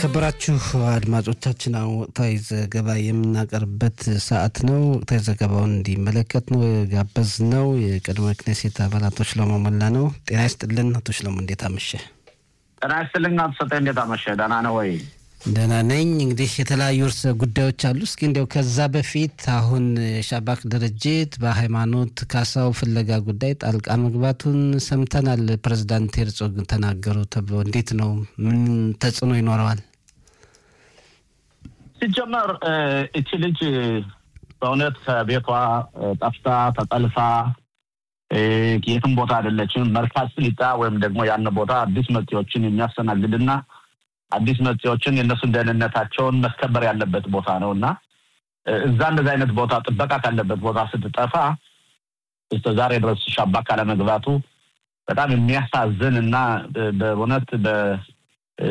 የተከበራችሁ አድማጮቻችን አሁን ወቅታዊ ዘገባ የምናቀርብበት ሰዓት ነው። ወቅታዊ ዘገባውን እንዲመለከት ነው ጋበዝ ነው የቅድመ ክኔሴት አባል አቶ ሽሎሞ ሞላ ነው። ጤና ይስጥልን አቶ ሽሎሞ፣ እንዴት አመሸ? ጤና ይስጥልን አቶ ሰጠኝ፣ እንዴት አመሸ? ደህና ነው ወይ? ደህና ነኝ። እንግዲህ የተለያዩ ርዕሰ ጉዳዮች አሉ። እስኪ እንዲያው ከዛ በፊት አሁን የሻባክ ድርጅት በሃይማኖት ካሳው ፍለጋ ጉዳይ ጣልቃ መግባቱን ሰምተናል። ፕሬዚዳንት ሄርጾግ ተናገሩ ተብሎ እንዴት ነው? ምን ተጽዕኖ ይኖረዋል? ሲጀመር እቺ ልጅ በእውነት ከቤቷ ጠፍታ ተጠልፋ የትም ቦታ አይደለችም። መርካዝ ስሊጣ ወይም ደግሞ ያን ቦታ አዲስ መጤዎችን የሚያስተናግድና አዲስ መጤዎችን የእነሱን ደህንነታቸውን መስከበር ያለበት ቦታ ነው እና እዛ እንደዚህ አይነት ቦታ ጥበቃ ካለበት ቦታ ስትጠፋ እስከ ዛሬ ድረስ ሻባክ ካለመግባቱ በጣም የሚያሳዝን እና በእውነት